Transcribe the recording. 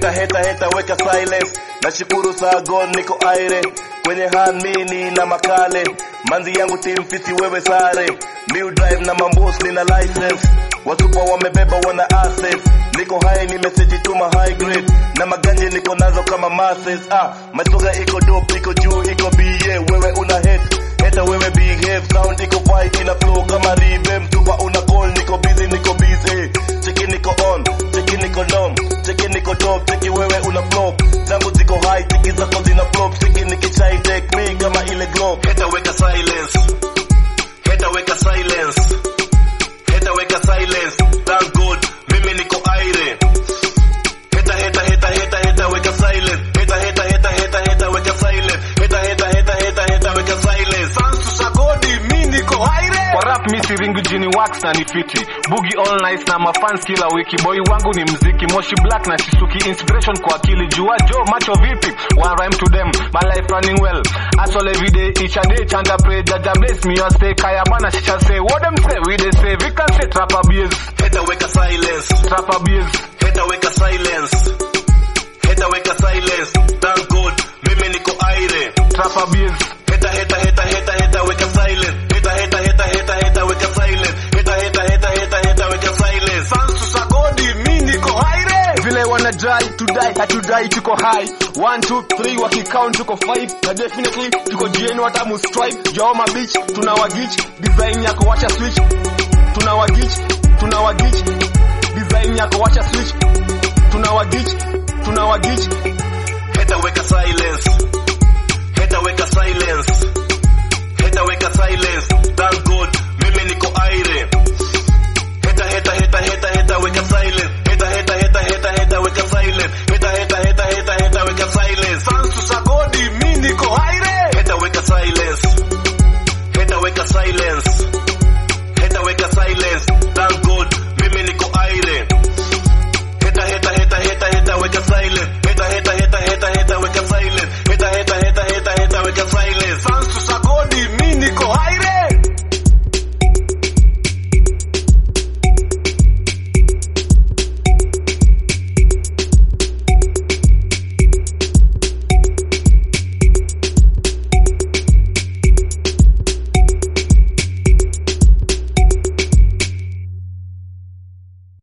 heta heta heta weka silence nashukuru sagon niko aire kwenye hamini na makale manzi yangu team fiti wewe sare new drive na mambos nina license wasupa wamebeba wana assets niko high nimeseji tuma high grade na maganje niko nazo kama masses ah masoga iko dope iko juu iko bie wewe una hate heta wewe behave sound iko fight ina flow kama ribe mtupa una call niko busy niko busy cheki niko on cheki niko dom cheki niko top cheki wewe una flop zangu ziko high cheki zako zina flop cheki nikichai take me kama ile globe heta weka silence heta weka silence heta weka silence thank god mimi niko aire heta heta heta heta heta weka silence heta heta heta heta heta weka silence heta heta heta heta heta weka silence sans sagodi mimi niko aire kwa rap mi siringi jini wax na ni fiti bugi all nice na mafans kila wiki boy wangu ni mziki moshi black na shisuki inspiration kwa akili jua jo macho vipi one rhyme to them my life running well asol every day each and day chant and pray jaja bless me or stay kaya bana shisha say what them say we they say we can say trap abuse heta weka silence trap abuse heta weka silence heta weka silence thank god mimi niko aire trap abuse heta heta heta heta heta weka silence heta heta heta heta heta weka silence heta heta heta heta heta weka silence sans sagodi mimi niko aire vile wana dry to die hatudai tuko high 1 2 3 wakicount tuko 5 na definitely tuko jieni watamu stripe joma beach tuna wagich design yako wacha switch tuna wagich tuna wagich design yako wacha switch tuna wagich tuna wagich heta weka silence heta weka silence heta weka silence thank god mimi niko aire